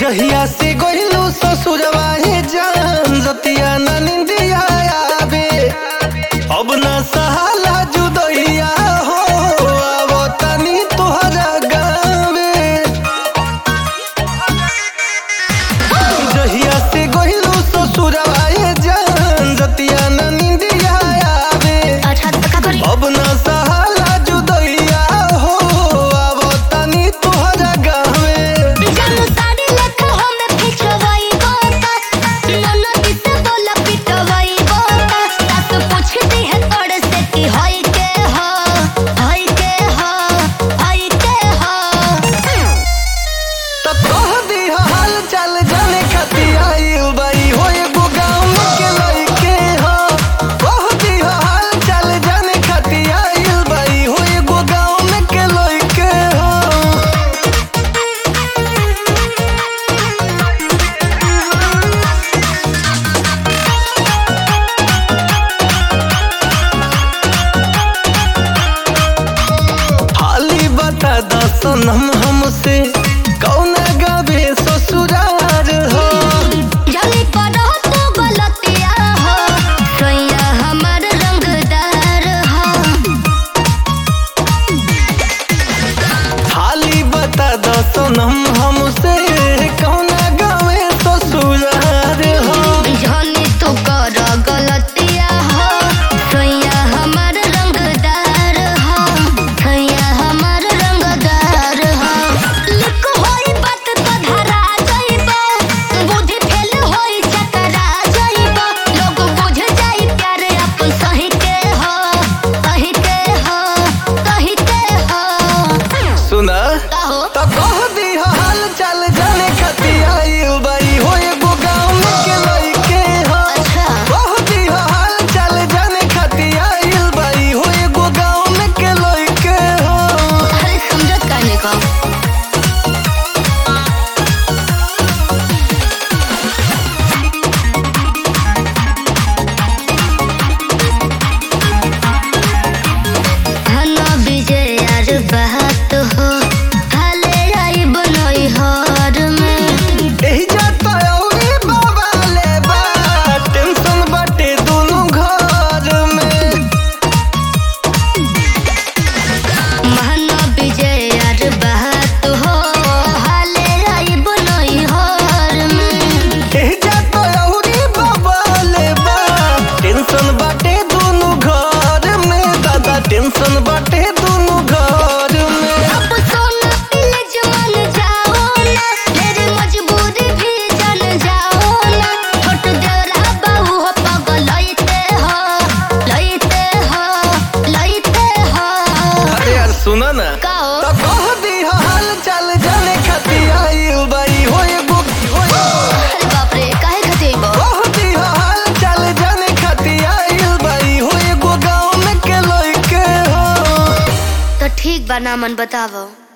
जहिया से गइलू ससुरवा हे जान जतिया ना निंदिया आवे अब ना सहाला जुदैया हो आवो तनी तोहरा गावे जहिया से गइलू ससुरवा हे जान जतिया ना निंदिया आवे अच्छा तो का करी अब ना सहाला जुदैया हो आवो तनी तोहरा गावे जानू साड़ी लख हम खिंचवाई बोता नन्ना किसे बोला पिटवाई बोता सास पूछती है तोड़ से कि होई के हो होई के हो होई के हो त कह दी हाल चाल जाने खातिर आइल बाई हो एगो गाँव के लइके हो कह दी हाल चाल जाने खातिर आइल बाई हो एगो गाँव के लइके हो हाली बता दसनम हमसे कौना गावे ससुरार हो जानी करो तू गलतिया हो सैया हमर रंगदार हो हाली बता दसनम हमसे कौना गावे ससुरार हो जानी तू करो गलतिया हो सैया हमर रंगदार हो सैया हमर रंगदार हो लिख होई बात तो धरा जाइबो बुद्धि फेल होई चकरा जाइबो लोग बुझ जाई प्यार अपन सही के हो सही के हो सही के हो सुना कहो त कह दी हाल चाल जाने खातिर आइल बाई हो एगो गाँव के लइके हो अच्छा कह दी हाल चाल जाने खातिर आइल बाई हो एगो गाँव के लइके हो अरे समझत करने को हना विजय यार बात हो हाले आई बनई हर में एही जाता औरी बाबा ले बा टेंशन बाटे दोनों घर में हना विजय यार बात हो हाले आई बनई हर में एही जाता औरी बाबा ले बा टेंशन बाटे दोनों घर में दादा टेंशन बाटे दोनों घर में अब सोना ले जवान जाओ ना मेरी मजबूरी भी जान जाओ ना छोट देवरा बाबू हो पगल लइते हो लइते हो लइते हो अरे यार सुना ना कहो त कह दी हाल चाल जाने खातिर आइल बाई हो एगो हो अरे बाप रे काहे खातिर बो कह दी हाल चाल जाने खातिर आइल बाई हो एगो गाँव के लइके हो तो ठीक बा नामन बतावो